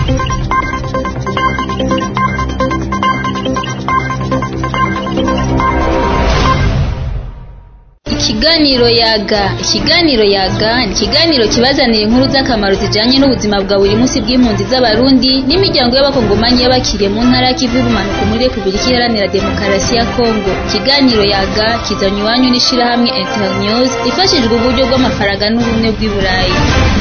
Ikiganiro yaga ikiganiro yaga ni ikiganiro kibazanira inkuru z'akamaro zijanye n'ubuzima bwa buri munsi bw'impunzi z'abarundi n'imiryango y'abakongomanyi y'abakiriye mu ntara y'ikivu y'ubumanuko muri repubulika iharanira demokarasi ya kongo ikiganiro yaga kizanye iwanyu n'ishirahamwe internews ifashijwe uburyo bw'amafaranga n'ubumwe bw'i burayi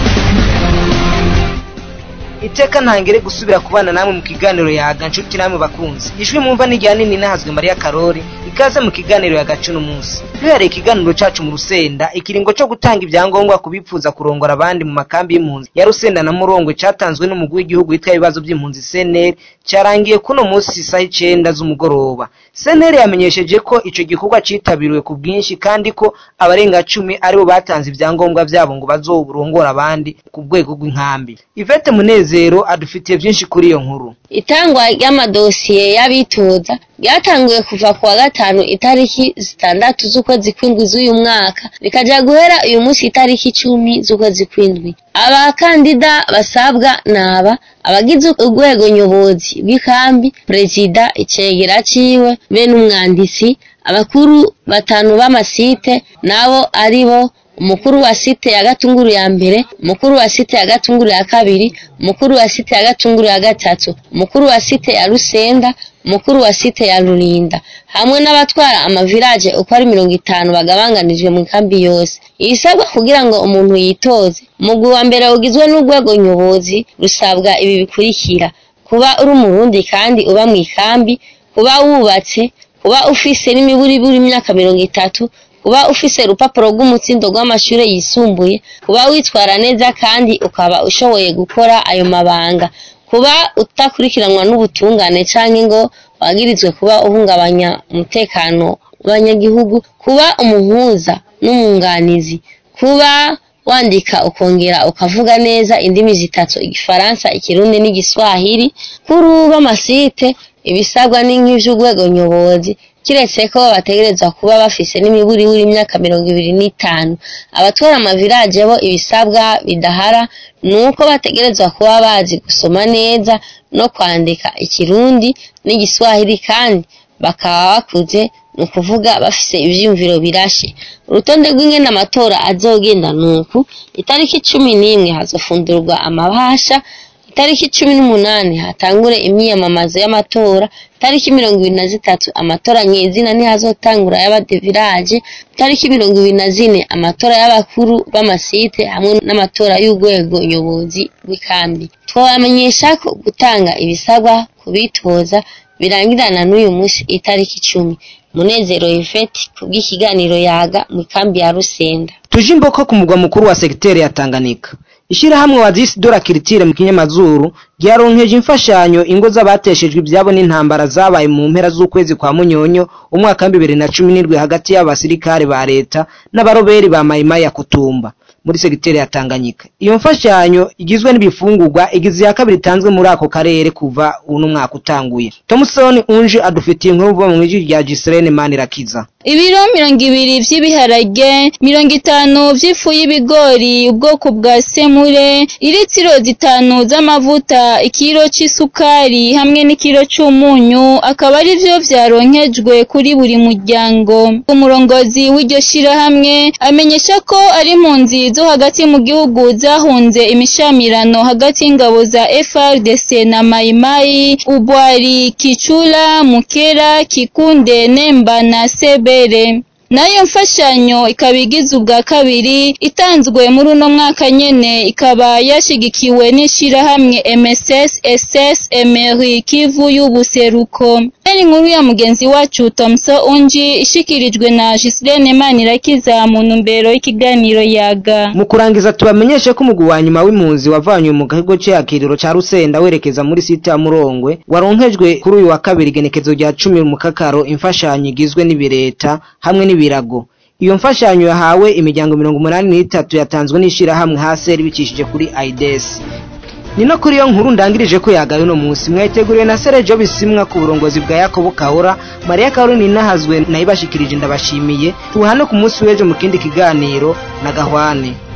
iteka ntangere gusubira kubana namwe mu kiganiro yaga nshuti namwe bakunzi ijwi mwumva ni rya nini nahazwe mariya karori ikaze mu kiganiro yagaca uno munsi duhereye ikiganiro cacu mu rusenda ikiringo co gutanga ivyangombwa ku bipfuza kurongora abandi mu makambi y'impunzi ya rusenda na murongwe catanzwe n'umugwi w'igihugu witwa ibibazo vy'impunzi cnr carangiye kuno munsi isaha icenda z'umugoroba cnr yamenyesheje ko ico gikorwa citabiriwe ku bwinshi kandi ko abarenga cumi aribo batanze ivyangombwa vyabo ngo bazoburongora abandi ku rwego rw'inkambi ivete munezero adufitiye vyinshi kuri iyo nkuru itangwa ry'amadosiye y'abitoza ryatanguye kuva ku wa gatanu itariki zitandatu z'ukwezi kw'indwi z'uyu mwaka rikaja guhera uyu munsi itariki icumi z'ukwezi kw'indwi abakandida basabwa naba abagize urwego nyobozi bw'ikambi perezida icegera ciwe be n'umwanditsi abakuru batanu b'amasite nabo ari bo umukuru wa site ya gatunguru ya mbere umukuru wa site ya gatunguru ya kabiri umukuru wa site ya gatunguru ya gatatu umukuru wa site ya rusenda umukuru wa site ya rurinda hamwe n'abatwara amavirage uko ari mirongo itanu bagabanganijwe mu kambi yose ibisabwa kugira ngo umuntu yitoze umugwi wa mbere ugizwe n'urwego nyobozi rusabwa ibi bikurikira kuba uri umurundi kandi uba mu ikambi kuba wubatse kuba ufise n'imiburiburi imyaka mirongo itatu kuba ufise urupapuro rw'umutsindo rw'amashure yisumbuye kuba witwara neza kandi ukaba ushoboye gukora ayo mabanga kuba utakurikiranwa n'ubutungane canke ngo wagirizwe kuba uhungabanya umutekano w'abanyagihugu kuba umuhuza n'umwunganizi kuba wandika ukongera ukavuga neza indimi zitatu igifaransa ikirundi n'igiswahili kuri uba amasite ibisabwa ni nk'ivy'urwego nyobozi kiretse ko bategerezwa kuba bafise n'imiburiburi imyaka mirongo ibiri n'itanu abatwara amaviraje bo ibisabwa bidahara ni uko bategerezwa kuba bazi gusoma neza no kwandika ikirundi n'igiswahili kandi bakaba bakuze ni ukuvuga bafise ivyiyumviro birashe urutonde rw'ingene amatora azogenda nuku itariki cumi n'imwe hazofundurwa amabasha itariki cumi n'umunani hatangure imyiyamamazo y'amatora itariki mirongo ibiri na zitatu amatora nyezina ntihazotangura y'abadeviraje itariki mirongo ibiri na zine amatora y'abakuru b'amasite hamwe n'amatora y'urwego nyobozi rw'ikambi twabamenyesha ko gutanga ibisabwa kubitoza birangirana n'uyu munsi itariki icumi munezero yvette kubw'ikiganiro yaga mu ikambi ya rusenda tuje imboko ku mugwa mukuru wa segiteri ya tanganyika ishirahamwe wazisi dora kiritire mu kinyamazuru ryaronkeje imfashanyo ingo z'abateshejwe ibyabo n'intambara zabaye mu mpera z'ukwezi kwa munyonyo umwaka wa bibiri na cumi n'indwi hagati y'abasirikare ba leta n'abaroberi ba mayimayi ya kutumba muri segiteri ya tanganyika iyo mfashanyo igizwe n'ibifungurwa igize iya kabiri itanzwe muri ako karere kuva uno mwaka utanguye tomusoni unje adufitiye inkuru vuba mu ijwi rya giserene manirakiza ibiro mirongo ibiri vy'ibiharage mirongo itanu vy'ifu y'ibigori ubwoko bwa semure iritiro zitanu z'amavuta ikiro c'isukari hamwe n'ikiro c'umunyu akaba ari vyo vyaronkejwe kuri buri muryango umurongozi w'iryo shirahamwe amenyesha ko ari impunzi zo hagati mu gihugu zahunze imishamirano hagati y'ingabo za FRDC na Maimai Ubwari Kicula Mukera Kikunde Nemba na Sebe mbere nayo mfashanyo ikaba igize ubwa kabiri itanzwe muri uno mwaka nyene ikaba yashigikiwe n'ishirahamwe MSS SS Emery Kivu y'ubuseruko ari inkuru ya mugenzi wacu Tomso Unji ishikirijwe na Gislene Manirakiza mu ntumbero y'ikiganiro yaga mu kurangiza tubamenyeshe ko umugwi wa nyuma w'impunzi wavanywe mu kigo c'akiriro ca Rusenda werekeza muri site ya Murongwe waronkejwe kuri uyu wa kabiri igenekezo rya cumi mu kakaro imfashanyo igizwe n'ibireta hamwe n'ibirago iyo mfashanyo yahawe imiryango mirongo umunani n'itatu yatanzwe n'ishirahamwe haseri bicishije kuri aides ni no kuri iyo nkuru ndangirije ko yagaye uno munsi mwayiteguriwe na serejo bisimwa ku burongozi bwa yakobo kahora mariya kahora ninahazwe nayibashikirije ndabashimiye tuhane ku munsi w'ejo mu kindi kiganiro na gahwane